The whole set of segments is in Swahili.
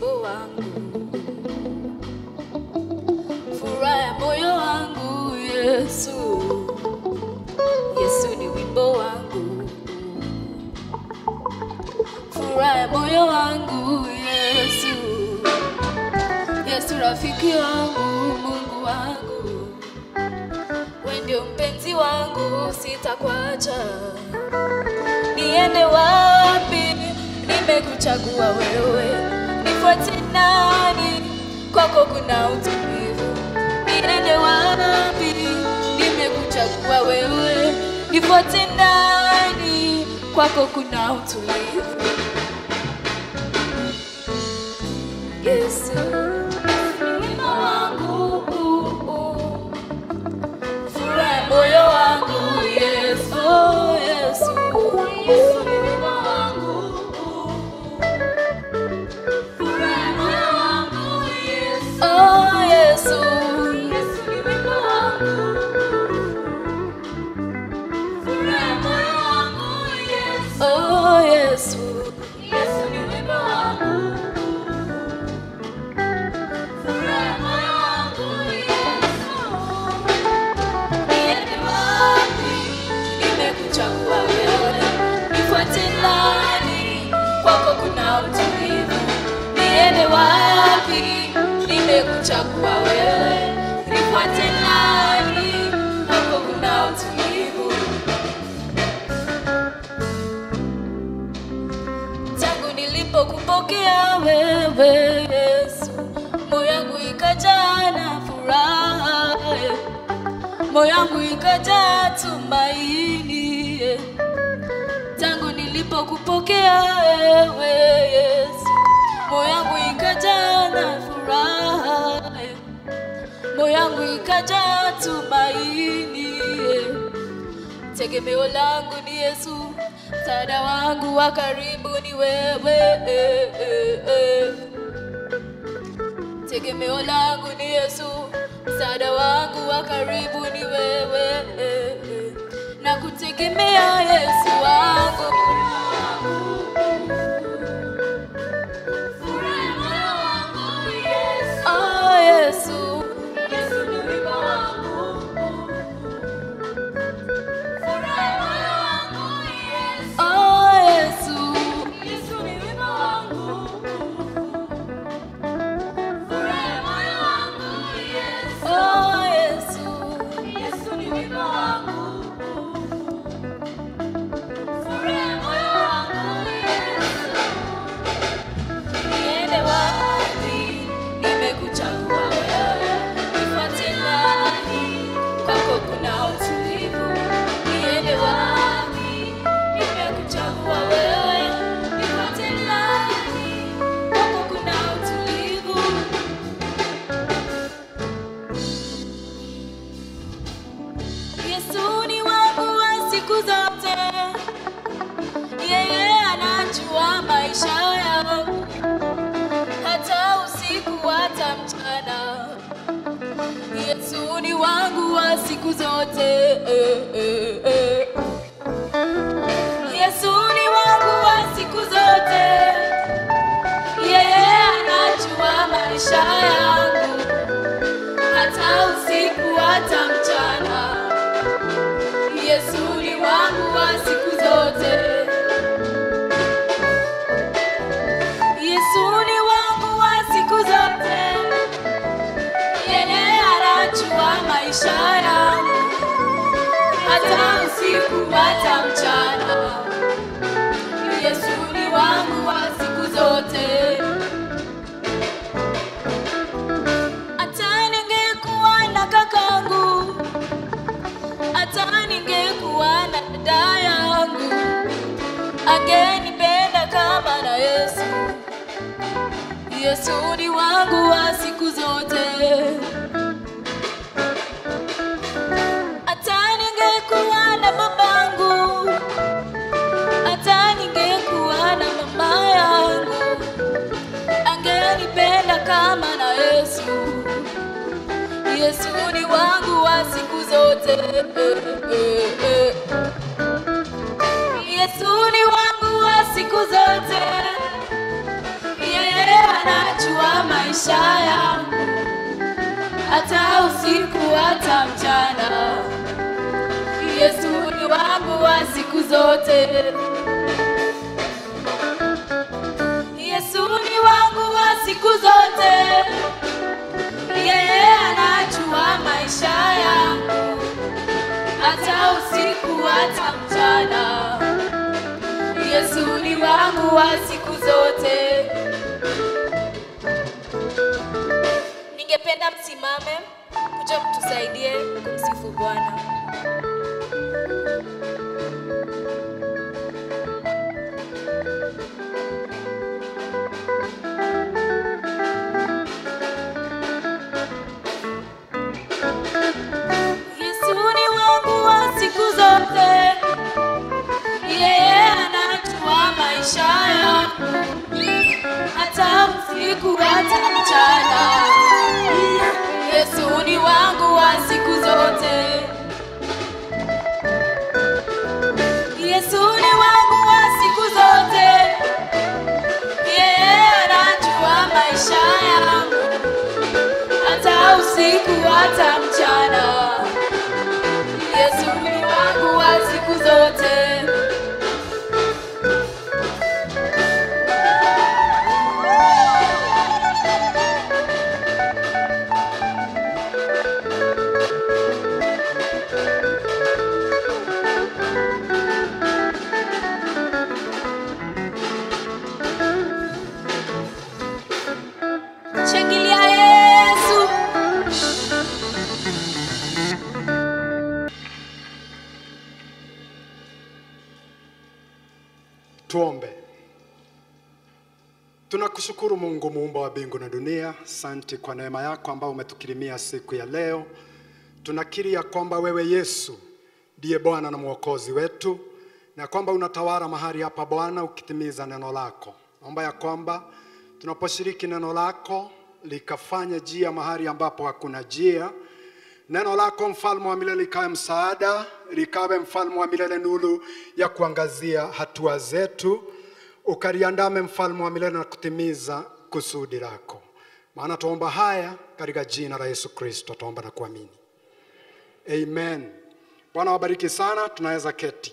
wimbo wangu, furaha ya moyo wangu. Yesu, Yesu ni wimbo wangu, furaha ya moyo wangu. Yesu, Yesu rafiki wangu, Mungu wangu, wewe ndio mpenzi wangu, sitakuacha. Niende wapi? Nimekuchagua wewe, nifuate nani? Kwako kuna utulivu. Niende wapi? Nimekuchagua wewe, nifuate nani? Kwako kuna utulivu. Yesu, wimbo wangu, furaha ya moyo wangu. Yesu, Yesu, Yesu ni wimbo wangu, furaha ya moyo wangu. Yesu, oh Yesu, Yesu ni wimbo wangu, furaha ya moyo wangu. Yesu, oh Yesu, Yesu ni wimbo wangu. Niende wapi? Nimekuchagua wewe, nifuate nani? Kwako kuna utulivu. Niende wapi? Nimekuchagua wewe, nifuate nani? Kwako kuna utulivu. tangu nilipokupokea wewe Yesu, moyo wangu ikajaa na furaha, moyo wangu ikajaa tumaini. Tangu nilipokupokea wewe Yesu, moyo wangu ikajaa na furaha, moyo wangu ikajaa tumaini. Tegemeo langu ni Yesu, msaada wangu wa karibu ni wewe. Tegemeo langu ni Yesu, msaada wangu wa karibu ni wewe. Na kutegemea Yesu wangu. Oh, Yesu. Yesu ni wimbo wangu. Oh, Yesu. Yesu ni wimbo wangu. Oh, Yesu. Yesu ni wimbo wangu. Niende wapi? Nimekuchagua wewe, nifuate nani? Kwako kuna utulivu. Niende wapi? Nimekuchagua wewe, nifuate nani? Kwako kuna utulivu. Yesu ni wangu wa siku zote, yeye anajua maisha yangu, hata usiku hata mchana. Yesu ni wangu wa siku zote. eh, eh, eh. Yesu ni wangu wa siku zote, yeye anajua maisha yangu, hata usiku hata mchana. Yesu ni wangu wa siku zote. Yesu ni wangu wa siku zote. Yeye anajua maisha yangu. Hata usiku hata mchana. Yesu ni wangu wa siku zote. Hata ningekuwa na kakangu hata ningekuwa na dada yangu, angenipenda kama na Yesu. Yesu ni wangu wa siku zote. Hata ningekuwa na babangu, hata ningekuwa na mama yangu, angenipenda kama na Yesu. Yesu ni wangu wa siku zote. Yesu ni wangu wa siku zote. Yeye anajua maisha yangu, hata usiku hata mchana. Yesu ni wangu wa siku zote. Yesu ni wangu wa siku zote. Yeye anajua maisha yangu, hata usiku hata mchana. Yesu ni wangu wa siku zote. Ningependa msimame kuja mtusaidie kumsifu Bwana. Yesu ni wangu wa siku zote, yeye anajua maisha yangu, hata usiku hata mchana. Yesu ni wangu wa siku zote, Yesu ni wangu wa siku zote, yeye anajua maisha yangu, hata usiku hata mchana. Yesu ni wangu wa siku zote. Shangilia Yesu. Tuombe. Tunakushukuru Mungu muumba wa mbingu na dunia, asante kwa neema yako ambayo umetukirimia siku ya leo. Tunakiri ya kwamba wewe Yesu ndiye Bwana na Mwokozi wetu na kwamba unatawala mahali hapa Bwana, ukitimiza neno lako. Naomba ya kwamba tunaposhiriki neno lako likafanye njia mahali ambapo hakuna njia. Neno lako mfalme wa milele likawe msaada, likawe mfalme wa milele nuru ya kuangazia hatua zetu, ukaliandame mfalme wa milele na kutimiza kusudi lako. Maana tuomba haya katika jina la Yesu Kristo, tuomba na kuamini, amen. Bwana wabariki sana, tunaweza keti.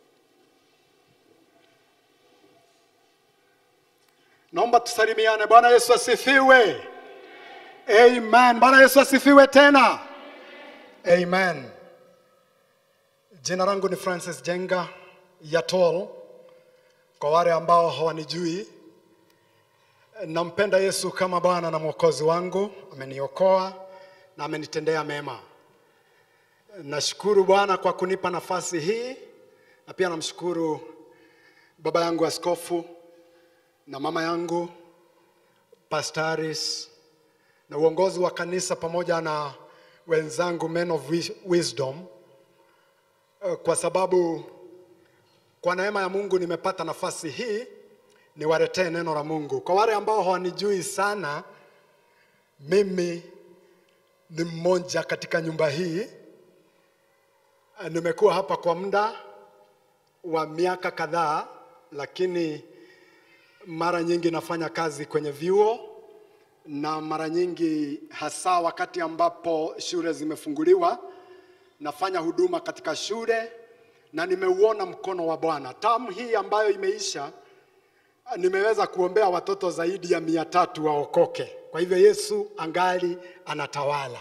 Naomba tusalimiane. Bwana Yesu asifiwe. Amen. Bwana Yesu asifiwe tena. Amen. Jina langu ni Francis Jenga Yatol. Kwa wale ambao hawanijui, nampenda Yesu kama Bwana na Mwokozi wangu. Ameniokoa na amenitendea mema. Nashukuru Bwana kwa kunipa nafasi hii, na pia namshukuru baba yangu askofu na mama yangu pastaris na uongozi wa kanisa pamoja na wenzangu men of Wis- wisdom eh, kwa sababu kwa neema ya Mungu nimepata nafasi hii niwaletee neno la Mungu. Kwa wale ambao hawanijui sana, mimi ni mmoja katika nyumba hii. Eh, Nimekuwa hapa kwa muda wa miaka kadhaa, lakini mara nyingi nafanya kazi kwenye vyuo na mara nyingi hasa wakati ambapo shule zimefunguliwa nafanya huduma katika shule na nimeuona mkono wa Bwana. Tamu hii ambayo imeisha, nimeweza kuombea watoto zaidi ya mia tatu waokoke. Kwa hivyo Yesu angali anatawala.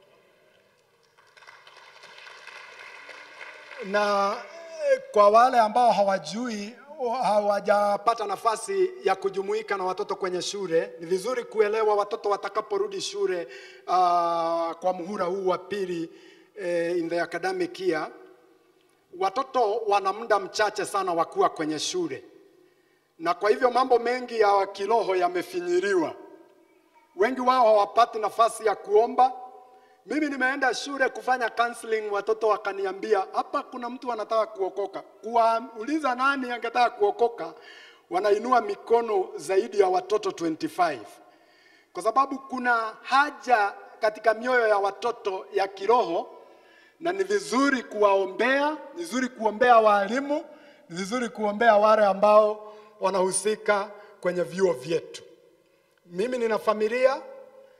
na eh, kwa wale ambao hawajui hawajapata nafasi ya kujumuika na watoto kwenye shule, ni vizuri kuelewa watoto watakaporudi shule uh, kwa muhula huu wa pili eh, in the academic year, watoto wana muda mchache sana wa kuwa kwenye shule, na kwa hivyo mambo mengi ya kiroho yamefinyiliwa. Wengi wao hawapati nafasi ya kuomba. Mimi nimeenda shule kufanya counseling, watoto wakaniambia hapa kuna mtu anataka kuokoka. Kuwauliza nani angetaka kuokoka, wanainua mikono zaidi ya watoto 25 kwa sababu kuna haja katika mioyo ya watoto ya kiroho, na ni vizuri kuwaombea, ni vizuri kuombea walimu, ni vizuri kuombea wale ambao wanahusika kwenye vyuo vyetu. Mimi nina familia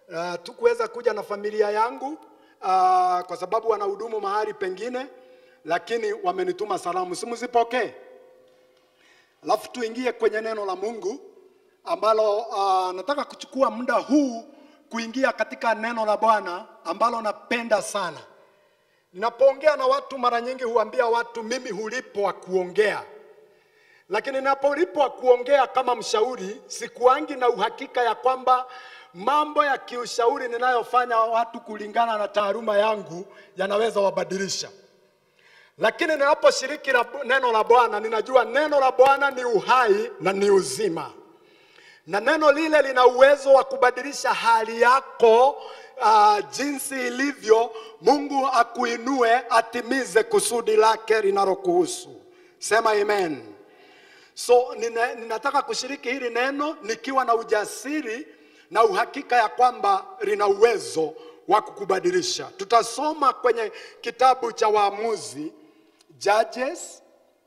Uh, tukuweza kuja na familia yangu uh, kwa sababu wanahudumu mahali pengine, lakini wamenituma salamu, simuzipokee. Alafu tuingie kwenye neno la Mungu ambalo uh, nataka kuchukua muda huu kuingia katika neno la Bwana ambalo napenda sana. Ninapoongea na watu mara nyingi huambia watu mimi hulipwa kuongea, lakini ninapolipwa kuongea kama mshauri, sikuangi na uhakika ya kwamba mambo ya kiushauri ninayofanya watu kulingana na taaluma yangu yanaweza wabadilisha. Lakini ninaposhiriki la- neno la Bwana, ninajua neno la Bwana ni uhai na ni uzima, na neno lile lina uwezo wa kubadilisha hali yako uh, jinsi ilivyo. Mungu akuinue atimize kusudi lake linalokuhusu. Sema amen. So nina, ninataka kushiriki hili neno nikiwa na ujasiri na uhakika ya kwamba lina uwezo wa kukubadilisha. Tutasoma kwenye kitabu cha Waamuzi, Judges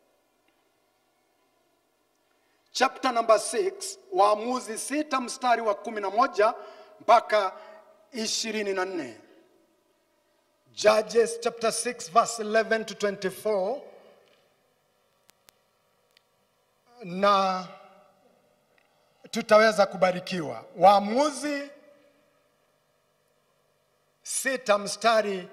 chapter number 6, Waamuzi sita mstari wa kumi na moja mpaka ishirini na nne. Judges chapter 6 verse 11 to 24 na tutaweza kubarikiwa. Waamuzi sita mstari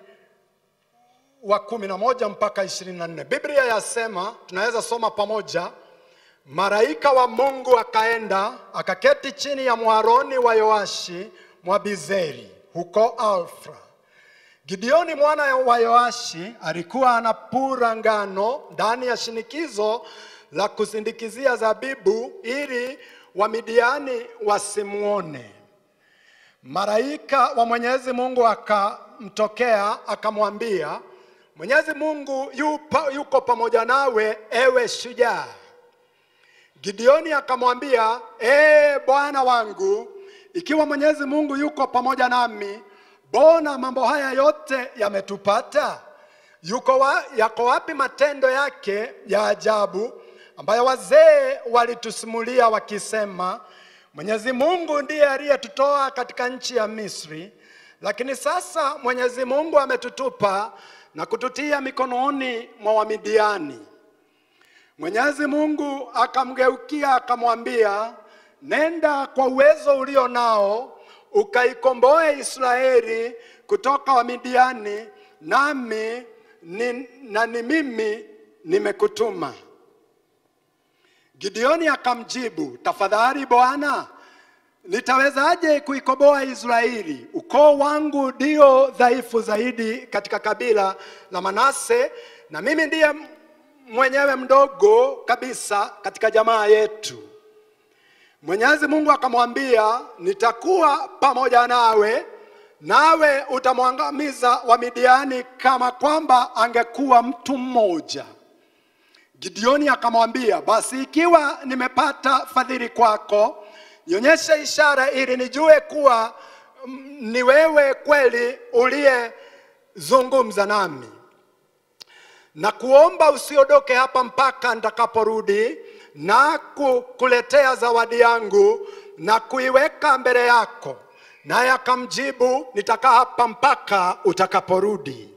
wa kumi na moja mpaka ishirini na nne. Biblia yasema, tunaweza soma pamoja. Malaika wa Mungu akaenda akaketi chini ya mwaroni wa Yoashi Mwabizeri huko Alfra. Gideoni mwana wa Yoashi alikuwa anapura ngano ndani ya shinikizo la kusindikizia zabibu ili Wamidiani wasimuone. Malaika wa Mwenyezi Mungu akamtokea akamwambia, Mwenyezi Mungu yupo, yuko pamoja nawe ewe shujaa. Gideoni akamwambia, ee Bwana wangu, ikiwa Mwenyezi Mungu yuko pamoja nami, mbona mambo haya yote yametupata? Yuko wa, yako wapi matendo yake ya ajabu ambayo wazee walitusimulia wakisema, Mwenyezi Mungu ndiye aliyetutoa katika nchi ya Misri, lakini sasa Mwenyezi Mungu ametutupa na kututia mikononi mwa Wamidiani. Mwenyezi Mungu akamgeukia akamwambia, nenda kwa uwezo ulio nao ukaikomboe Israeli kutoka Wamidiani, nami ni, na ni mimi nimekutuma. Gideoni akamjibu, tafadhali Bwana, nitawezaje kuikomboa Israeli? Ukoo wangu ndio dhaifu zaidi katika kabila la Manase, na mimi ndiye mwenyewe mdogo kabisa katika jamaa yetu. Mwenyezi Mungu akamwambia, nitakuwa pamoja nawe, nawe utamwangamiza Wamidiani kama kwamba angekuwa mtu mmoja. Gideoni akamwambia, basi ikiwa nimepata fadhili kwako, nionyeshe ishara ili nijue kuwa mm, ni wewe kweli uliyezungumza nami na kuomba usiondoke hapa mpaka nitakaporudi na kukuletea zawadi yangu na kuiweka mbele yako. Naye akamjibu, nitakaa hapa mpaka utakaporudi.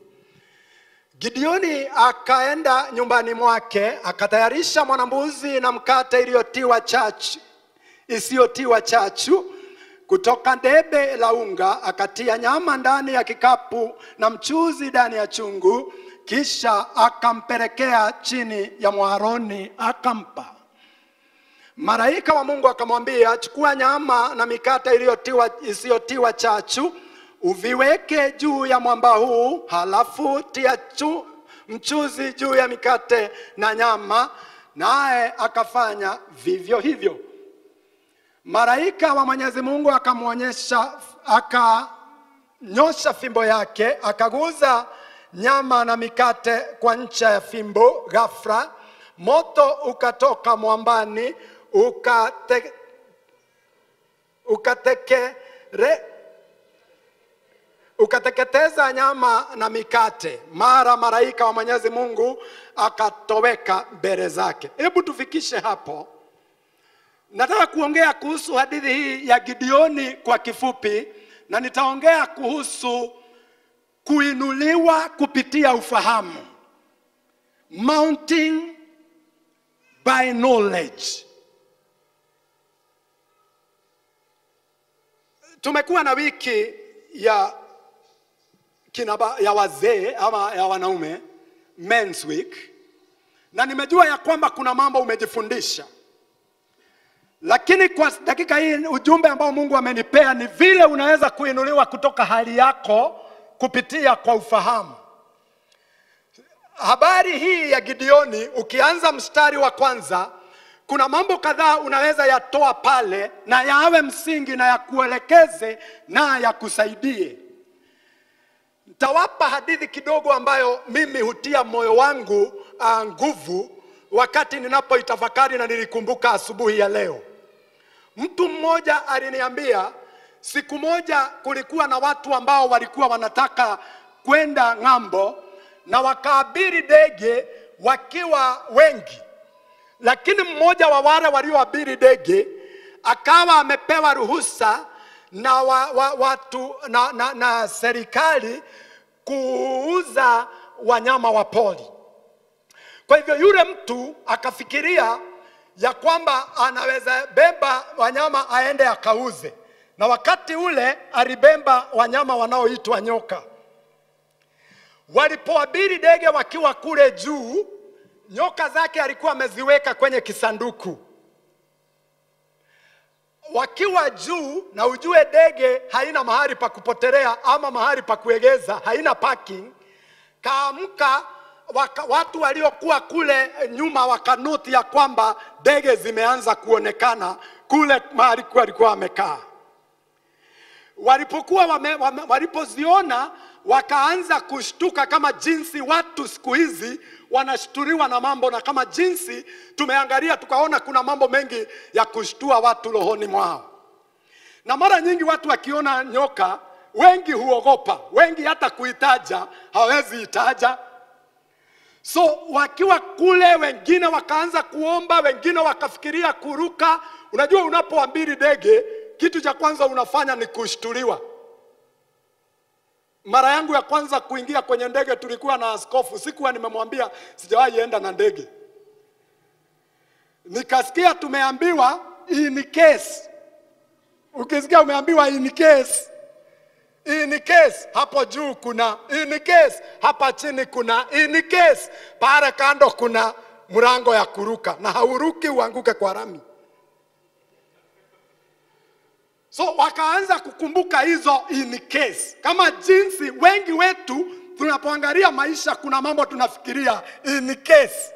Gideoni akaenda nyumbani mwake akatayarisha mwanambuzi na mkate iliyotiwa chachu isiyotiwa chachu kutoka debe la unga, akatia nyama ndani ya kikapu na mchuzi ndani ya chungu, kisha akampelekea chini ya mwaroni akampa. Malaika wa Mungu akamwambia, chukua nyama na mikate iliyotiwa isiyotiwa chachu uviweke juu ya mwamba huu, halafu tia chu, mchuzi juu ya mikate na nyama. Naye akafanya vivyo hivyo. Malaika wa Mwenyezi Mungu akamwonyesha, akanyosha fimbo yake, akaguza nyama na mikate kwa ncha ya fimbo. Ghafla moto ukatoka mwambani ukate, ukatekere ukateketeza nyama na mikate. Mara malaika wa Mwenyezi Mungu akatoweka mbele zake. Hebu tufikishe hapo. Nataka kuongea kuhusu hadithi hii ya Gideoni kwa kifupi, na nitaongea kuhusu kuinuliwa kupitia ufahamu, mounting by knowledge. Tumekuwa na wiki ya kinaba, ya wazee ama ya wanaume men's week, na nimejua ya kwamba kuna mambo umejifundisha, lakini kwa dakika hii ujumbe ambao Mungu amenipea ni vile unaweza kuinuliwa kutoka hali yako kupitia kwa ufahamu. Habari hii ya Gideoni, ukianza mstari wa kwanza, kuna mambo kadhaa unaweza yatoa pale na yawe msingi na yakuelekeze na yakusaidie. Nitawapa hadithi kidogo ambayo mimi hutia moyo wangu uh, nguvu wakati ninapoitafakari na nilikumbuka asubuhi ya leo. Mtu mmoja aliniambia siku moja kulikuwa na watu ambao walikuwa wanataka kwenda ng'ambo na wakaabiri ndege wakiwa wengi, lakini mmoja wa wale walioabiri ndege akawa amepewa ruhusa na, wa, wa, watu, na, na, na serikali kuuza wanyama wa pori. Kwa hivyo yule mtu akafikiria ya kwamba anaweza beba wanyama aende akauze, na wakati ule alibeba wanyama wanaoitwa nyoka. Walipoabiri ndege wakiwa kule juu, nyoka zake alikuwa ameziweka kwenye kisanduku wakiwa juu, na ujue ndege haina mahali pa kupotelea ama mahali pa kuegeza, haina parking. Kaamka waka, watu waliokuwa kule nyuma wakanoti ya kwamba ndege zimeanza kuonekana kule mahali walikuwa wamekaa. Walipokuwa wame, wame, walipoziona wakaanza kushtuka kama jinsi watu siku hizi wanashtuliwa na mambo, na kama jinsi tumeangalia tukaona kuna mambo mengi ya kushtua watu rohoni mwao. Na mara nyingi watu wakiona nyoka, wengi huogopa, wengi hata kuitaja hawezi itaja. So wakiwa kule, wengine wakaanza kuomba, wengine wakafikiria kuruka. Unajua, unapoabiri ndege, kitu cha kwanza unafanya ni kushtuliwa. Mara yangu ya kwanza kuingia kwenye ndege tulikuwa na askofu, sikuwa nimemwambia, sijawahi enda na ndege. Nikasikia tumeambiwa in case. Ukisikia umeambiwa in case, in case hapo juu kuna in case, hapa chini kuna in case, pale kando kuna mlango ya kuruka, na hauruki uanguke kwa rami. So wakaanza kukumbuka hizo in case, kama jinsi wengi wetu tunapoangalia maisha, kuna mambo tunafikiria in case.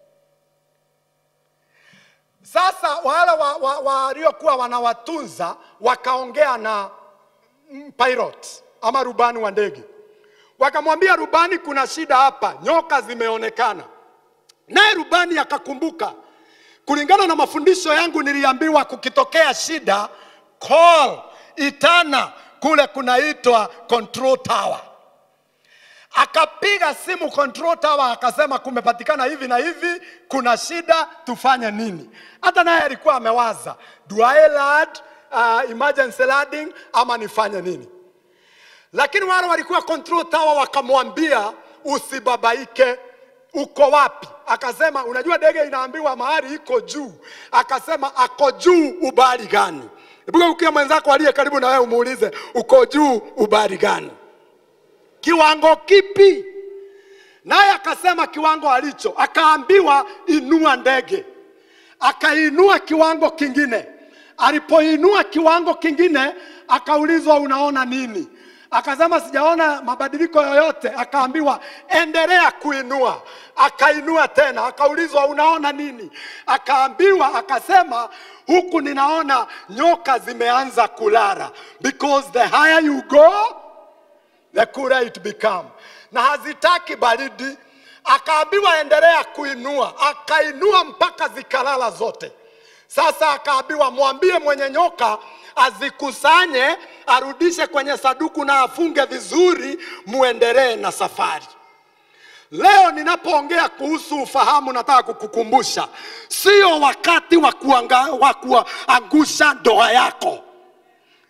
Sasa wale waliokuwa wa, wa, wanawatunza wakaongea na mm, pilot ama rubani wa ndege, wakamwambia rubani, kuna shida hapa, nyoka zimeonekana. Naye rubani akakumbuka, kulingana na mafundisho yangu niliambiwa kukitokea shida call itana kule kunaitwa control tower. Akapiga simu control tower, akasema kumepatikana hivi na hivi, kuna shida, tufanye nini? Hata naye alikuwa amewaza do I land, uh, emergency landing ama nifanye nini? Lakini wale walikuwa control tower wakamwambia usibabaike, uko wapi? Akasema unajua ndege inaambiwa mahali iko juu. Akasema ako juu ubali gani? Hebu ukia mwenzako aliye karibu na wewe umuulize uko juu ubari gani? Kiwango kipi? Naye akasema kiwango alicho. Akaambiwa inua ndege, akainua kiwango kingine. Alipoinua kiwango kingine, akaulizwa unaona nini? Akasema sijaona mabadiliko yoyote. Akaambiwa endelea kuinua. Akainua tena, akaulizwa unaona nini? Akaambiwa, akasema huku ninaona nyoka zimeanza kulala, because the higher you go the cooler it become, na hazitaki baridi. Akaambiwa endelea kuinua, akainua mpaka zikalala zote. Sasa akaambiwa mwambie mwenye nyoka azikusanye, arudishe kwenye saduku na afunge vizuri, muendelee na safari. Leo ninapoongea kuhusu ufahamu, nataka kukukumbusha, sio wakati wa kuanga- wa kuangusha ndoa yako,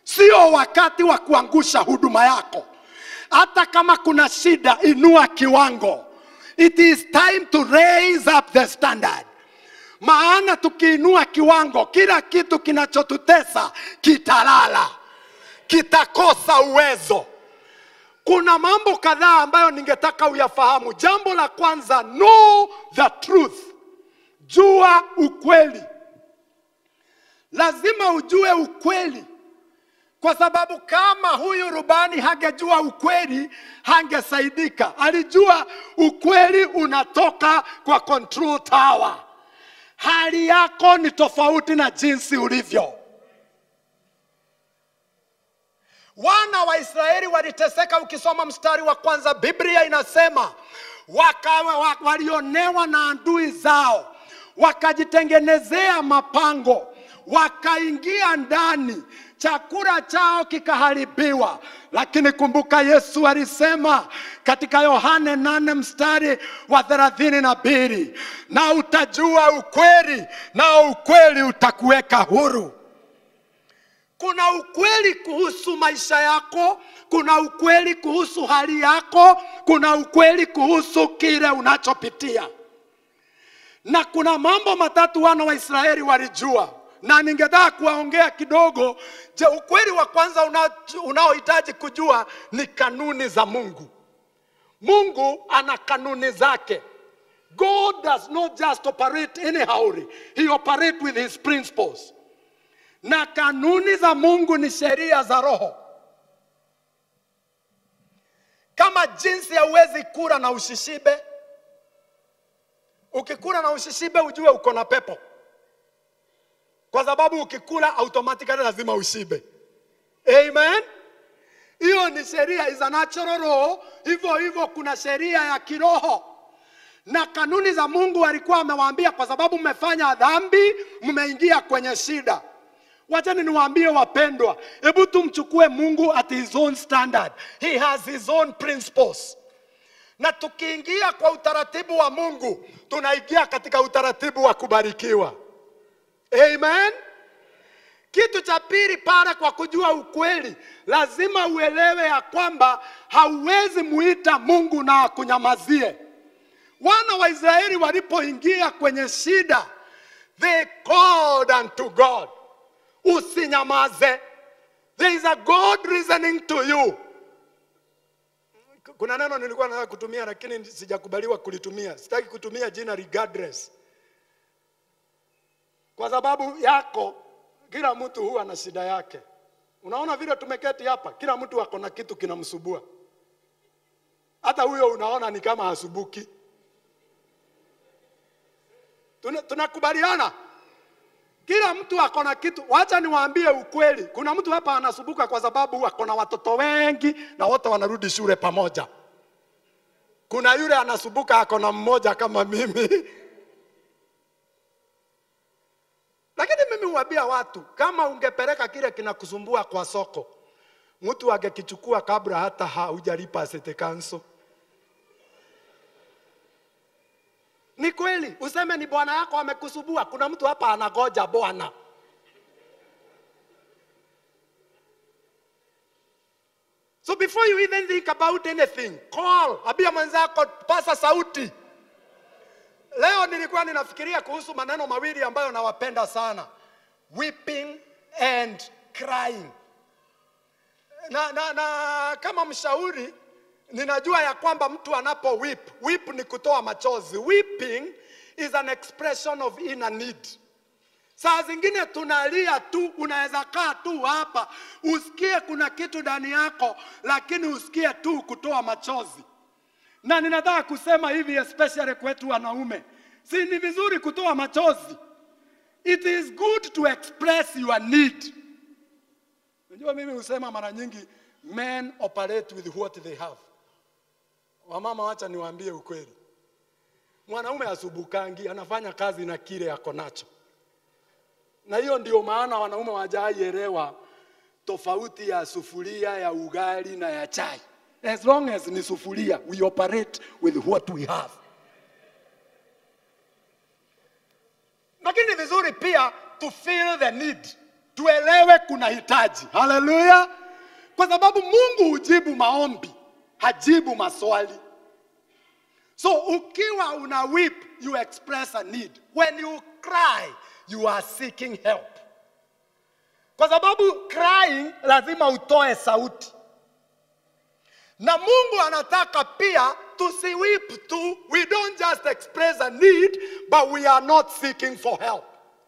sio wakati wa kuangusha huduma yako. Hata kama kuna shida, inua kiwango. It is time to raise up the standard. Maana tukiinua kiwango, kila kitu kinachotutesa kitalala, kitakosa uwezo. Kuna mambo kadhaa ambayo ningetaka uyafahamu. Jambo la kwanza, know the truth, jua ukweli. Lazima ujue ukweli, kwa sababu kama huyu rubani hangejua ukweli hangesaidika. Alijua ukweli unatoka kwa control tower. Hali yako ni tofauti na jinsi ulivyo. Wana wa Israeli waliteseka. Ukisoma mstari wa kwanza, Biblia inasema wakawa, wa, walionewa na adui zao, wakajitengenezea mapango, wakaingia ndani, chakula chao kikaharibiwa. Lakini kumbuka, Yesu alisema katika Yohane nane mstari wa thelathini na mbili na utajua ukweli, na ukweli utakuweka huru. Kuna ukweli kuhusu maisha yako, kuna ukweli kuhusu hali yako, kuna ukweli kuhusu kile unachopitia, na kuna mambo matatu wana wa Israeli walijua, na ningetaka kuwaongea kidogo. Je, ukweli wa kwanza una- unaohitaji kujua ni kanuni za Mungu. Mungu ana kanuni zake. God does not just operate anyhow, he operates with his principles na kanuni za Mungu ni sheria za roho. Kama jinsi hauwezi kula na ushishibe, ukikula na ushishibe ujue uko na pepo, kwa sababu ukikula automatically lazima ushibe. Amen. Hiyo ni sheria, is a natural law. Hivyo hivyo kuna sheria ya kiroho na kanuni za Mungu alikuwa amewaambia, kwa sababu mmefanya dhambi, mmeingia kwenye shida. Wachani niwaambie wapendwa, hebu tumchukue Mungu at his own standard. He has his own principles. Na tukiingia kwa utaratibu wa Mungu, tunaingia katika utaratibu wa kubarikiwa. Amen. Kitu cha pili pale, kwa kujua ukweli, lazima uelewe ya kwamba hauwezi muita Mungu na akunyamazie. Wana wa Israeli walipoingia kwenye shida, they called unto God. Usinyamaze. There is a God listening to you. Kuna neno nilikuwa nataka kutumia lakini sijakubaliwa kulitumia. Sitaki kutumia jina regardless, kwa sababu yako, kila mtu huwa na shida yake. Unaona vile tumeketi hapa, kila mtu ako na kitu kinamsubua. Hata huyo unaona ni kama hasubuki. Tuna- Tunakubaliana? Kila mtu ako na kitu. Wacha niwaambie ukweli, kuna mtu hapa anasumbuka kwa sababu ako na watoto wengi na wote wanarudi shule pamoja. Kuna yule anasumbuka ako na mmoja kama mimi. Lakini mimi huambia watu, kama ungepeleka kile kinakusumbua kwa soko, mtu angekichukua kabla hata haujalipa city council. Ni kweli, useme ni bwana yako amekusubua. Kuna mtu hapa anagoja bwana. So before you even think about anything, call, ambia mwenzako, pasa sauti. Leo nilikuwa ninafikiria kuhusu maneno mawili ambayo nawapenda sana, weeping and crying. Na, na, na kama mshauri ninajua ya kwamba mtu anapo weep, weep ni kutoa machozi. Weeping is an expression of inner need. Saa zingine tunalia tu, unaweza kaa tu hapa usikie kuna kitu ndani yako, lakini usikie tu kutoa machozi. Na ninataka kusema hivi, especially kwetu wanaume, si ni vizuri kutoa machozi? It is good to express your need. Unajua, mimi husema mara nyingi, men operate with what they have. Wamama, wacha niwaambie ukweli, mwanaume asubukangi, anafanya kazi na kile ako nacho, na hiyo ndio maana wanaume wajaielewa tofauti ya sufuria ya ugali na ya chai. As long as ni sufuria, we operate with what we have. Lakini ni vizuri pia to feel the need, tuelewe kuna hitaji. Haleluya! Kwa sababu Mungu hujibu maombi, hajibu maswali. So ukiwa una weep, you express a need. When you cry, you are seeking help. Kwa sababu crying lazima utoe sauti. Na Mungu anataka pia tusiweep tu. We don't just express a need, but we are not seeking for help.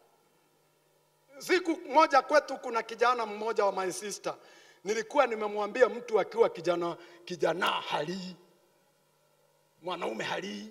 Siku moja kwetu kuna kijana mmoja wa my sister, nilikuwa nimemwambia mtu akiwa kijana kijana halii, mwanaume halii.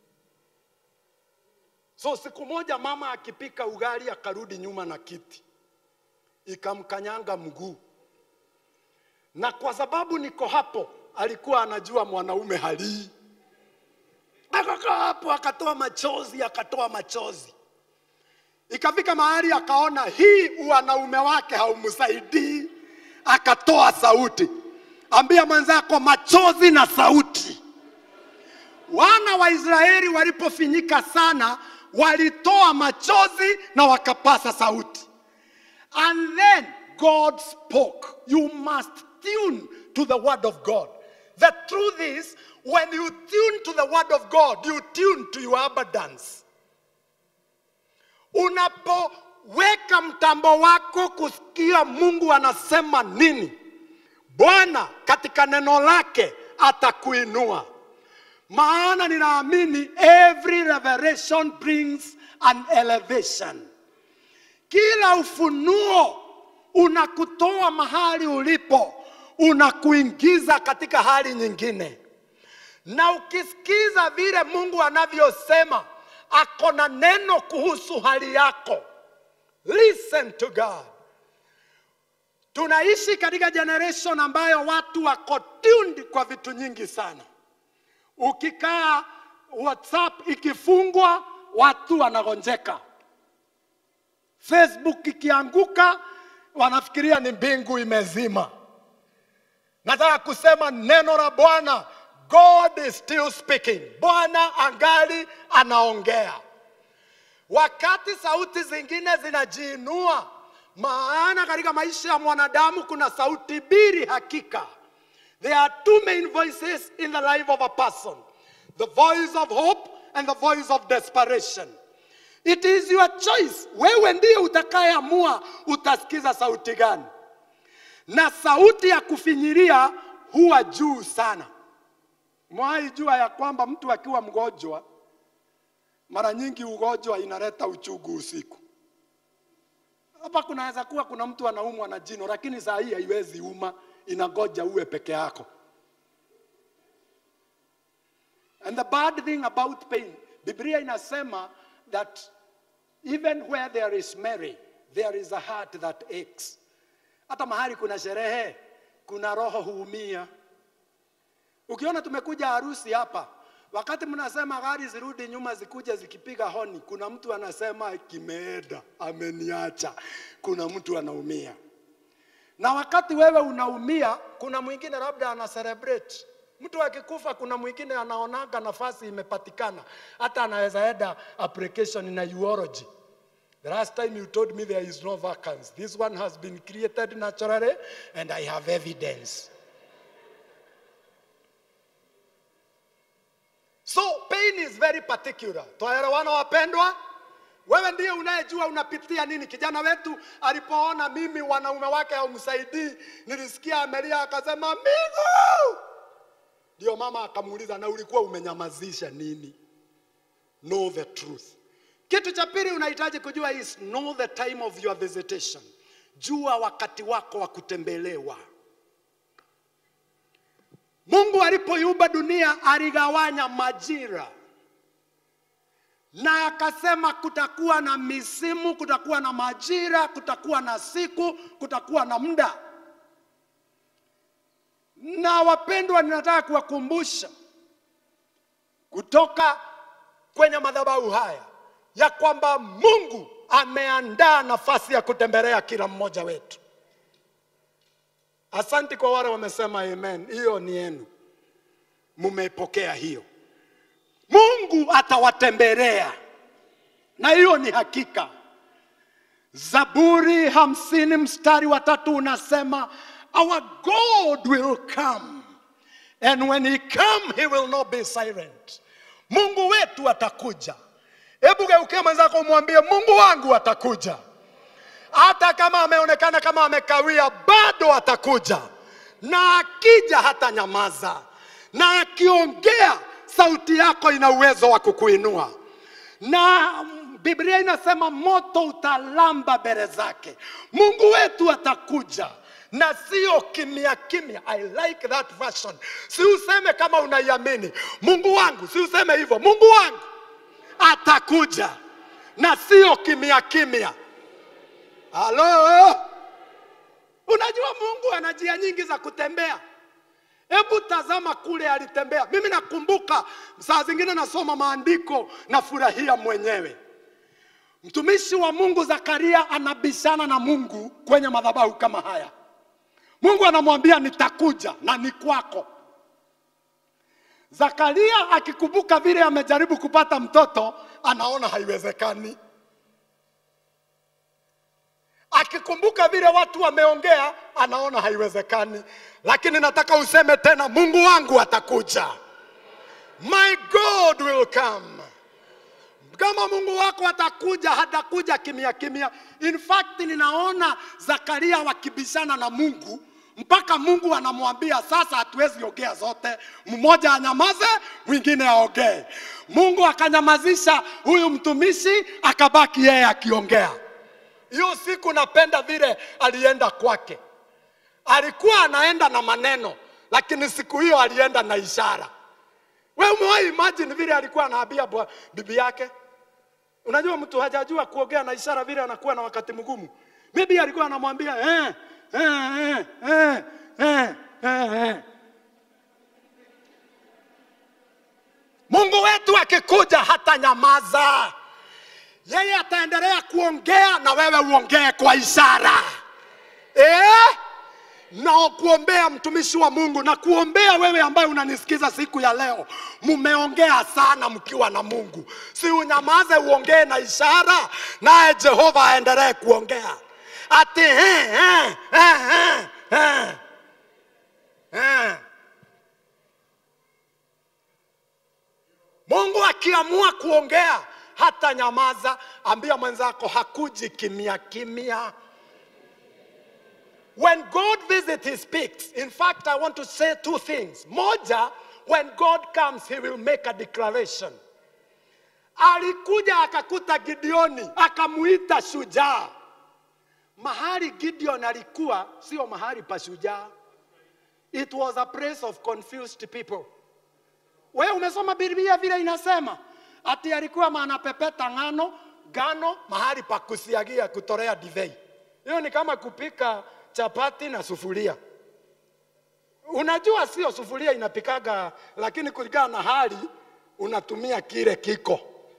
So siku moja mama akipika ugali akarudi nyuma na kiti, ikamkanyanga mguu, na kwa sababu niko hapo, alikuwa anajua mwanaume halii. Akakaa hapo akatoa machozi, akatoa machozi. Ikafika mahali akaona hii wanaume wake haumsaidii, akatoa sauti. Ambia mwenzako machozi na sauti. Wana wa Israeli walipofinyika sana, walitoa machozi na wakapasa sauti. And then God spoke. You must tune to the word of God. The truth is, when you tune to the word of God, you tune to your abundance. Unapoweka mtambo wako kusikia Mungu anasema nini, Bwana katika neno lake atakuinua. Maana ninaamini every revelation brings an elevation. Kila ufunuo unakutoa mahali ulipo, unakuingiza katika hali nyingine. Na ukisikiza vile Mungu anavyosema, ako na neno kuhusu hali yako. Listen to God. Tunaishi katika generation ambayo watu wako tuned kwa vitu nyingi sana. Ukikaa WhatsApp ikifungwa, watu wanagonjeka. Facebook ikianguka, wanafikiria ni mbingu imezima. Nataka kusema neno la Bwana, God is still speaking. Bwana angali anaongea, wakati sauti zingine zinajiinua. Maana katika maisha ya mwanadamu kuna sauti mbili hakika. There are two main voices in the life of a person the voice of hope and the voice of desperation. It is your choice. Wewe ndiye utakayeamua utasikiza sauti gani, na sauti ya kufinyiria huwa juu sana. Mwahi jua ya kwamba mtu akiwa mgonjwa, mara nyingi ugonjwa inaleta uchungu usiku. Hapa kunaweza kuwa kuna mtu anaumwa na jino, lakini saa hii haiwezi uma, inagoja uwe peke yako. And the bad thing about pain, Biblia inasema that even where there is Mary, there is a heart that aches. Hata mahali kuna sherehe, kuna roho huumia. Ukiona tumekuja harusi hapa, wakati mnasema gari zirudi nyuma zikuje zikipiga honi, kuna mtu anasema kimeenda, ameniacha. Kuna mtu anaumia. Na wakati wewe unaumia, kuna mwingine labda ana celebrate. Mtu akikufa, kuna mwingine anaonaga nafasi imepatikana, hata anaweza enda application na urology. The last time you told me there is no vacancy. This one has been created naturally and I have evidence. So pain is very particular. Twaelewana wapendwa? Wewe ndiye unayejua unapitia nini. Kijana wetu alipoona mimi wanaume wake haumsaidii, nilisikia amelia akasema Migu! Ndio mama akamuuliza, na ulikuwa umenyamazisha nini? Know the truth. Kitu cha pili unahitaji kujua is know the time of your visitation. Jua wakati wako wa kutembelewa. Mungu alipoiumba dunia aligawanya majira na akasema kutakuwa na misimu, kutakuwa na majira, kutakuwa na siku, kutakuwa na muda. Na wapendwa, ninataka kuwakumbusha kutoka kwenye madhabahu haya ya kwamba Mungu ameandaa nafasi ya kutembelea kila mmoja wetu. Asante kwa wale wamesema amen. Hiyo ni yenu, mumeipokea hiyo. Mungu atawatembelea, na hiyo ni hakika. Zaburi hamsini mstari wa tatu unasema our God will come and when he come he will not be silent. Mungu wetu atakuja. Hebu geukia mwenzako umwambie Mungu wangu atakuja, hata kama ameonekana kama amekawia, bado atakuja, na akija hata nyamaza, na akiongea sauti yako ina uwezo wa kukuinua na Biblia inasema moto utalamba mbele zake. Mungu wetu atakuja na sio kimya kimya. I like that version. Si useme kama unaiamini Mungu wangu, si useme hivyo, Mungu wangu atakuja na sio kimya kimya. Halo, unajua Mungu ana njia nyingi za kutembea. Hebu tazama kule alitembea. Mimi nakumbuka saa zingine nasoma maandiko nafurahia mwenyewe. Mtumishi wa Mungu Zakaria anabishana na Mungu kwenye madhabahu kama haya. Mungu anamwambia nitakuja na ni kwako. Zakaria akikumbuka vile amejaribu kupata mtoto, anaona haiwezekani. Akikumbuka vile watu wameongea, anaona haiwezekani. Lakini nataka useme tena, Mungu wangu atakuja. My God will come. Kama Mungu wako atakuja, hatakuja kimya kimya. In fact, ninaona Zakaria wakibishana na Mungu mpaka Mungu anamwambia sasa, hatuwezi ongea zote, mmoja anyamaze, mwingine aongee. Mungu akanyamazisha huyu mtumishi, akabaki yeye akiongea. Hiyo siku napenda vile alienda kwake, alikuwa anaenda na maneno, lakini siku hiyo alienda na ishara. Wewe umewahi imagine vile alikuwa anaambia bwa- bibi yake? Unajua mtu hajajua kuongea na ishara vile anakuwa na wakati mgumu. Bibi alikuwa anamwambia eh, eh, eh, eh, eh, eh, eh. Mungu wetu akikuja hata nyamaza, yeye ataendelea kuongea na wewe uongee kwa ishara eh? na kuombea mtumishi wa Mungu na kuombea wewe ambaye unanisikiza siku ya leo. Mmeongea sana mkiwa na Mungu, si unyamaze, uongee na ishara, naye Jehova aendelee kuongea ati eh, eh, eh, eh, eh, eh. Mungu akiamua kuongea hata nyamaza. Ambia mwenzako hakuji kimya kimya. When God visits, He speaks. In fact, I want to say two things. Moja, when God comes, He will make a declaration. Alikuja akakuta Gideoni, akamuita shujaa. Mahali Gideon alikuwa sio mahali pa shujaa. It was a place of confused people. Wewe umesoma Biblia vile inasema ati alikuwa anapepeta ngano ngano mahali pa kusiagia kutorea divei. Hiyo ni kama kupika chapati na sufuria. Unajua sio sufuria inapikaga, lakini kulingana na hali unatumia kile kiko.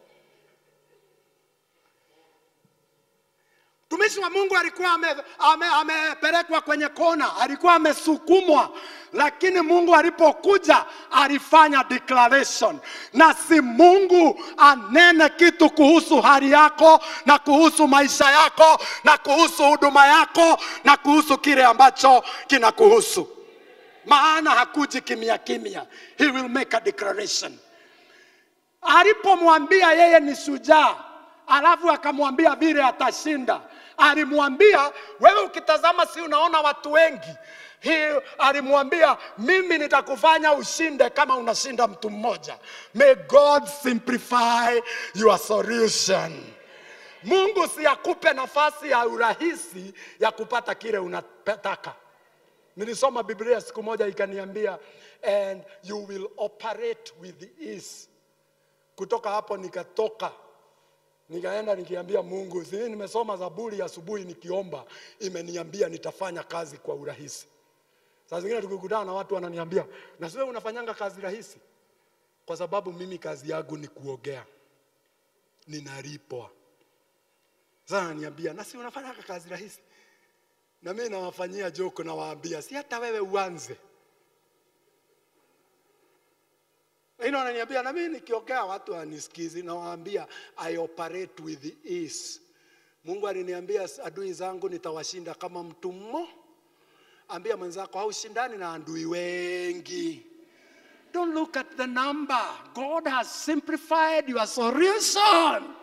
Mtumishi wa Mungu alikuwa amepelekwa ame, amepelekwa kwenye kona, alikuwa amesukumwa, lakini Mungu alipokuja alifanya declaration, na si Mungu anene kitu kuhusu hali yako na kuhusu maisha yako na kuhusu huduma yako na kuhusu kile ambacho kinakuhusu, maana hakuji kimya kimya. He will make a declaration alipomwambia yeye ni shujaa, alafu akamwambia vile atashinda, alimwambia wewe, ukitazama si unaona watu wengi He, alimwambia mimi nitakufanya ushinde kama unashinda mtu mmoja. May God simplify your solution. Mungu si akupe nafasi ya urahisi ya kupata kile unataka. Nilisoma Biblia siku moja ikaniambia, and you will operate with ease kutoka hapo nikatoka nikaenda nikiambia Mungu, si nimesoma Zaburi asubuhi nikiomba, imeniambia nitafanya kazi kwa urahisi. Saa zingine tukikutana na watu wananiambia, na wewe unafanyanga kazi rahisi? Kwa sababu mimi kazi yangu ni kuogea, ninalipwa. Sasa ananiambia, na si unafanyanga kazi rahisi? Na mimi nawafanyia joke, nawaambia, si hata wewe uanze Ino ananiambia na mimi nikiongea watu wanisikizi, nawaambia I operate with ease Mungu aliniambia adui zangu nitawashinda kama mtu mmo. Ambia mwenzako haushindani na adui wengi. Don't look at the number. God has simplified your solution.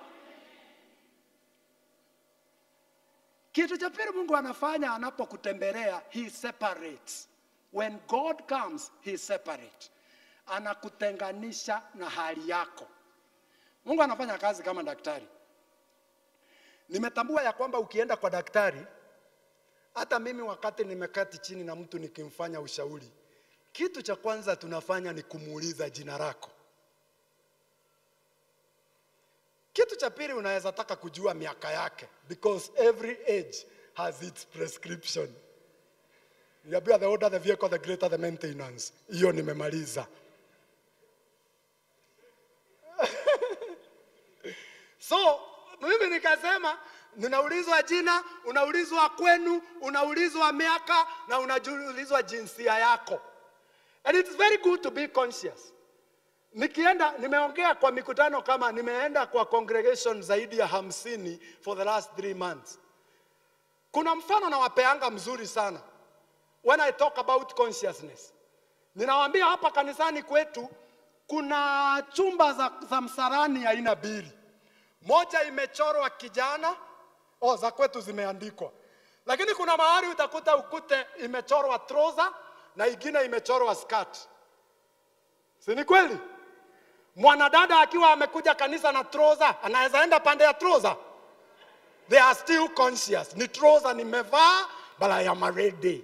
Kitu cha pili Mungu anafanya anapokutembelea, he separates. When God comes, he separates. Anakutenganisha na hali yako. Mungu anafanya kazi kama daktari. Nimetambua ya kwamba ukienda kwa daktari, hata mimi wakati nimekati chini na mtu nikimfanya ushauri, kitu cha kwanza tunafanya ni kumuuliza jina lako. Kitu cha pili unaweza taka kujua miaka yake because every age has its prescription. Niambiwa the older the vehicle the greater the maintenance. Hiyo nimemaliza. So mimi nikasema ninaulizwa jina, unaulizwa kwenu, unaulizwa miaka na unaulizwa jinsia yako. And it's very good to be conscious. Nikienda nimeongea kwa mikutano kama nimeenda kwa congregation zaidi ya hamsini for the last three months. Kuna mfano nawapeanga mzuri sana when I talk about consciousness. Ninawaambia hapa kanisani kwetu kuna chumba za, za msarani aina mbili. Moja imechorwa kijana, oh, za kwetu zimeandikwa, lakini kuna mahali utakuta ukute imechorwa trouser na ingine imechorwa skirt. Si ni kweli? Mwanadada akiwa amekuja kanisa na trouser, anaweza enda pande ya trouser. They are still conscious. Ni trouser nimevaa, but I am ready.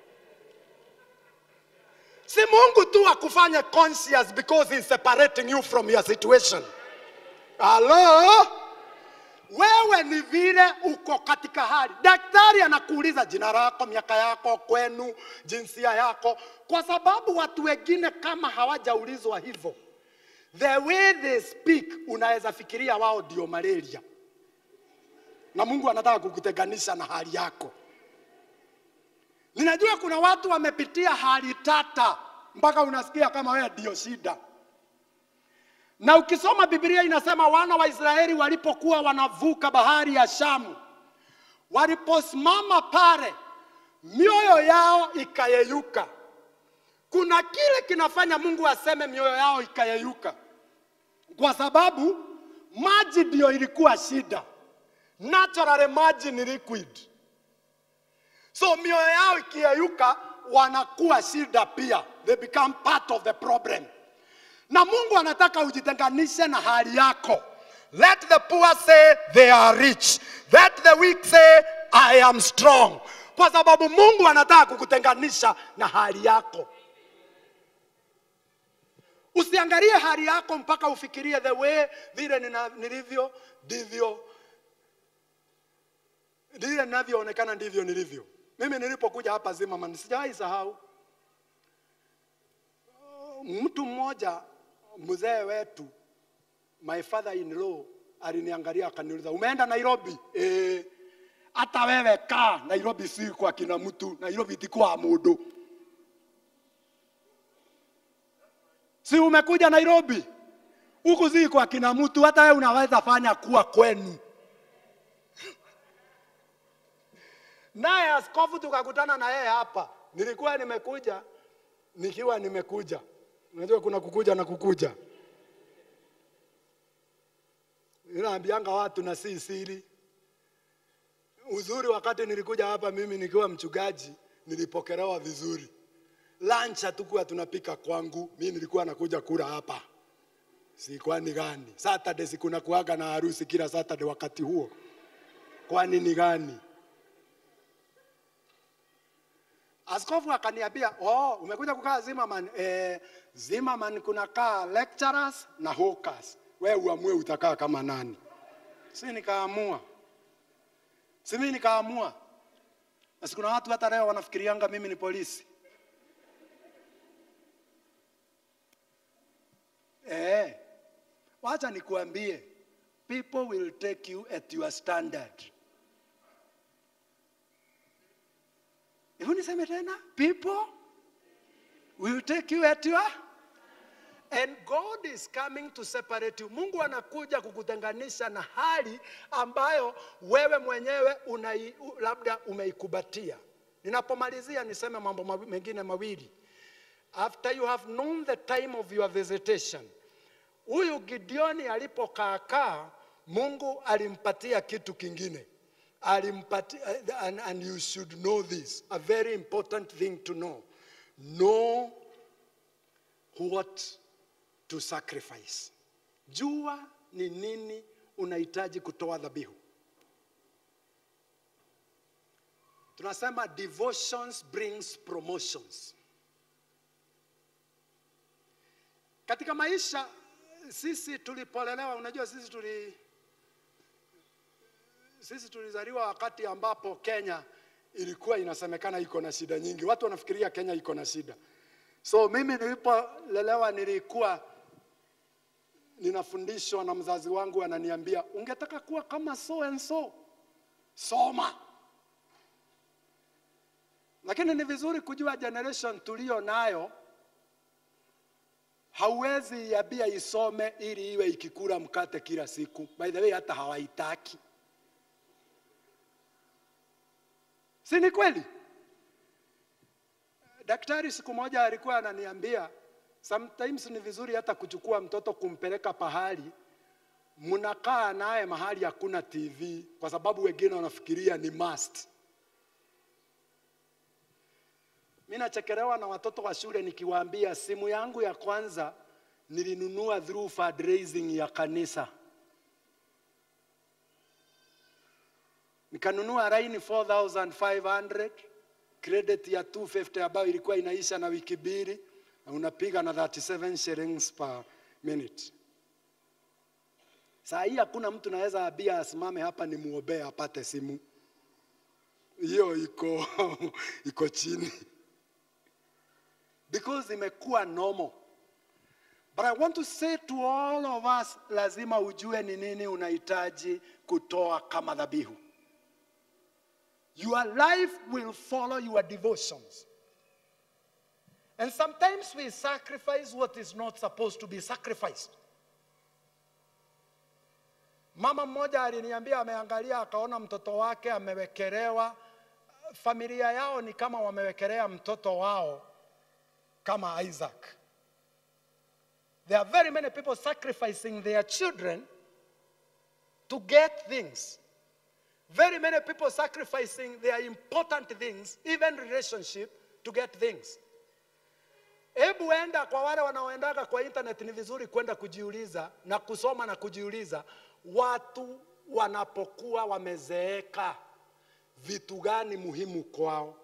Si Mungu tu akufanye conscious because he's separating you from your situation. Halo? Wewe ni vile uko katika hali. Daktari anakuuliza jina lako, miaka yako, kwenu, jinsia yako, kwa sababu watu wengine kama hawajaulizwa hivyo, the way they speak, unaweza fikiria wao ndio malaria, na Mungu anataka kukutenganisha na hali yako. Ninajua kuna watu wamepitia hali tata mpaka unasikia kama wewe ndio shida. Na ukisoma Biblia inasema wana wa Israeli walipokuwa wanavuka bahari ya Shamu, waliposimama pale, mioyo yao ikayeyuka. Kuna kile kinafanya Mungu aseme mioyo yao ikayeyuka, kwa sababu maji ndio ilikuwa shida. Naturally maji ni liquid, so mioyo yao ikiyeyuka, wanakuwa shida pia, they become part of the problem na Mungu anataka ujitenganishe na hali yako. Let the poor say they are rich. Let the weak say I am strong. Kwa sababu Mungu anataka kukutenganisha na hali yako. Usiangalie hali yako mpaka ufikirie the way vile nina- nilivyo ndivyo vile ninavyoonekana ndivyo nilivyo. Mimi nilipokuja hapa Zimmerman sijawahi sahau mtu mmoja mzee wetu my father in law aliniangalia akaniuliza umeenda Nairobi eh hata wewe kaa Nairobi si kwa kina mtu Nairobi ti kwa mundu si umekuja Nairobi huku si kwa kina mtu hata wewe unaweza fanya kuwa kwenu naye askofu tukakutana na yeye hapa nilikuwa nimekuja nikiwa nimekuja Unajua kuna kukuja na kukuja. Ninaambianga watu na si siri. Uzuri wakati nilikuja hapa mimi nikiwa mchungaji nilipokelewa vizuri. Lunch hatukuwa tunapika kwangu, mimi nilikuwa nakuja kula hapa. Si kwani gani? Saturday si kuna kuaga na harusi kila Saturday wakati huo. Kwani ni gani? Askofu akaniambia, oh, umekuja kukaa Zimmerman. Eh, Zimmerman kunakaa lecturers na hawkers. Wewe uamue utakaa kama nani. Si nikaamua. Si mimi nikaamua. Basi kuna watu hata leo wanafikirianga mimi ni polisi. Eh. Wacha nikuambie. People will take you at your standard. Hebu niseme tena, people will take you at your And God is coming to separate you. Mungu anakuja kukutenganisha na hali ambayo wewe mwenyewe unai, u- labda umeikubatia. Ninapomalizia niseme mambo mawi- mengine mawili. After you have known the time of your visitation, huyu Gideoni alipokaakaa, Mungu alimpatia kitu kingine. Alimpatia, and, and you should know this, a very important thing to know. Know what to sacrifice. Jua ni nini unahitaji kutoa dhabihu. Tunasema devotions brings promotions. Katika maisha sisi tulipolelewa, unajua sisi tuli sisi tulizaliwa wakati ambapo Kenya ilikuwa inasemekana iko na shida nyingi. Watu wanafikiria Kenya iko na shida. So mimi nilipolelewa nilikuwa ninafundishwa na mzazi wangu ananiambia, ungetaka kuwa kama so and so, soma. Lakini ni vizuri kujua generation tulio nayo, hauwezi iambia isome ili iwe ikikula mkate kila siku. By the way, hata hawaitaki. Si ni kweli? Daktari siku moja alikuwa ananiambia sometimes ni vizuri hata kuchukua mtoto kumpeleka pahali mnakaa naye mahali hakuna TV kwa sababu wengine wanafikiria ni must. Mimi nachekelewa na watoto wa shule nikiwaambia simu yangu ya kwanza nilinunua through fundraising ya kanisa. Nikanunua line 4500 credit ya 250 ambayo ilikuwa inaisha na wiki mbili na unapiga na 37 shillings per minute. Saa hii hakuna mtu naweza ambia asimame hapa ni muombee apate simu. Hiyo iko iko chini. Because imekuwa normal. But I want to say to all of us, lazima ujue ni nini unahitaji kutoa kama dhabihu. Your life will follow your devotions. And sometimes we sacrifice what is not supposed to be sacrificed. Mama mmoja aliniambia ameangalia akaona mtoto wake amewekelewa, familia yao ni kama wamewekelea mtoto wao kama Isaac. There are very many people sacrificing their children to get things. Very many people sacrificing their important things, even relationship, to get things. Hebu enda kwa wale wanaoendaga kwa internet, ni vizuri kwenda kujiuliza na kusoma na kujiuliza, watu wanapokuwa wamezeeka, vitu gani muhimu kwao?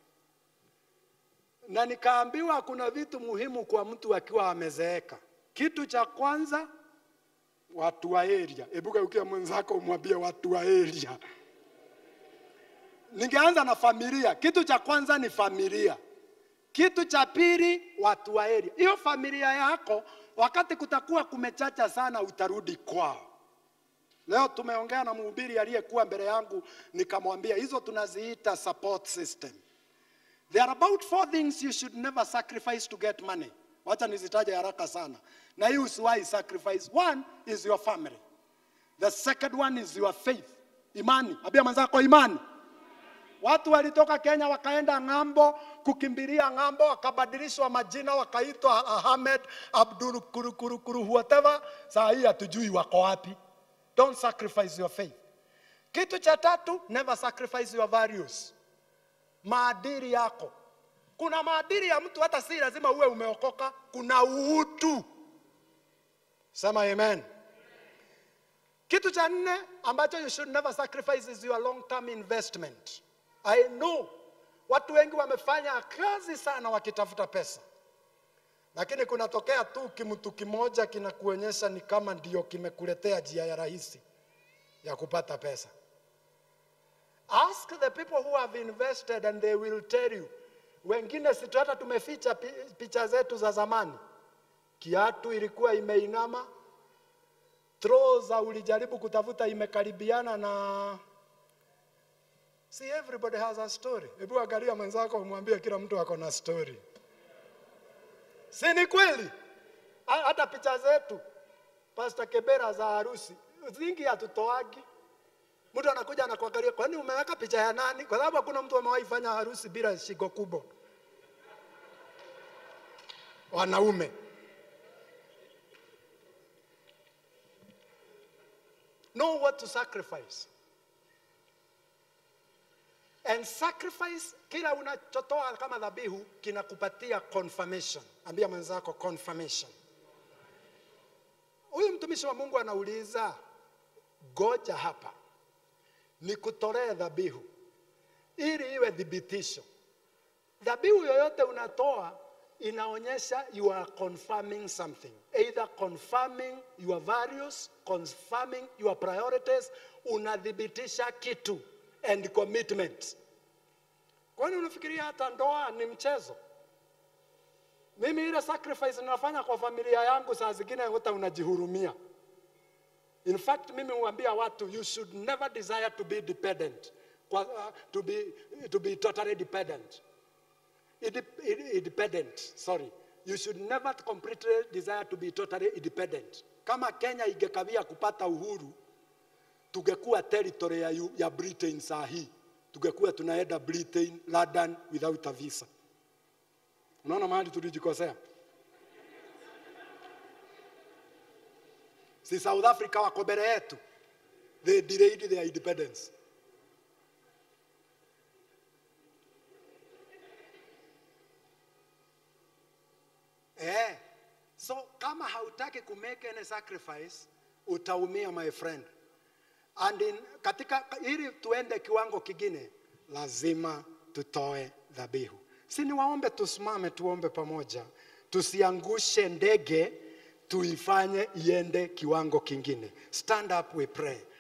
Na nikaambiwa kuna vitu muhimu kwa mtu akiwa amezeeka. Kitu cha kwanza, watu wa area. Hebu geukia mwenzako umwambie watu wa area. Ningeanza na familia. Kitu cha kwanza ni familia. Kitu cha pili, watu wa area. Hiyo familia yako, wakati kutakuwa kumechacha sana, utarudi kwao. Leo tumeongea na mhubiri aliyekuwa mbele yangu, nikamwambia hizo tunaziita support system. There are about four things you should never sacrifice to get money. Wacha nizitaje haraka sana. Na hii usiwahi sacrifice. One is your family. The second one is your faith. Imani. Ambia mwenzako imani. Watu walitoka Kenya wakaenda ng'ambo kukimbilia ng'ambo, wakabadilishwa majina wakaitwa Ahmed Abdul kuru, kuru, kuru, whatever. Saa hii hatujui wako wapi. Don't sacrifice your faith. Kitu cha tatu, never sacrifice your values. Maadili yako. Kuna maadili ya mtu hata si lazima uwe umeokoka, kuna utu. Sema amen. Kitu cha nne ambacho you should never sacrifice is your long term investment. I know watu wengi wamefanya kazi sana wakitafuta pesa, lakini kunatokea tu kimtu kimoja kinakuonyesha ni kama ndio kimekuletea njia ya rahisi ya kupata pesa. Ask the people who have invested and they will tell you. Wengine si hata tumeficha pi- picha zetu za zamani, kiatu ilikuwa imeinama, trouser ulijaribu kutafuta imekaribiana na See, everybody has a story. Hebu angalia mwenzako umwambie kila mtu ako na story. Si ni kweli? Ha- hata picha zetu Pastor Kebera za harusi zingi hatutoagi. Mtu anakuja anakuangalia, kwani umeweka picha ya nani? Kwa sababu hakuna mtu amewahi fanya harusi bila shingo kubwa. Wanaume know what to sacrifice and sacrifice kila unachotoa kama dhabihu kinakupatia confirmation ambia mwenzako confirmation huyu mtumishi wa mungu anauliza goja hapa nikutolee dhabihu ili iwe thibitisho dhabihu yoyote unatoa inaonyesha you are confirming something either confirming your values confirming your priorities unathibitisha kitu and commitment kwani unafikiria hata ndoa ni mchezo mimi ile sacrifice ninafanya kwa familia yangu saa zingine hata unajihurumia in fact mimi huambia watu you should never desire to be dependent kwa, uh, to, be, to be totally dependent Inde- inde- independent sorry you should never completely desire to be totally independent kama kenya ingekawia kupata uhuru tungekuwa territory ya, yu- ya britain saa hii tungekuwa tunaenda britain london without a visa unaona mahali tulijikosea si south africa wako mbele yetu they delayed their independence Eh. So kama hautaki ku make any sacrifice utaumia my friend. And in, katika ili tuende kiwango kingine lazima tutoe dhabihu. Si niwaombe tusimame tuombe pamoja. Tusiangushe ndege tuifanye iende kiwango kingine. Stand up we pray.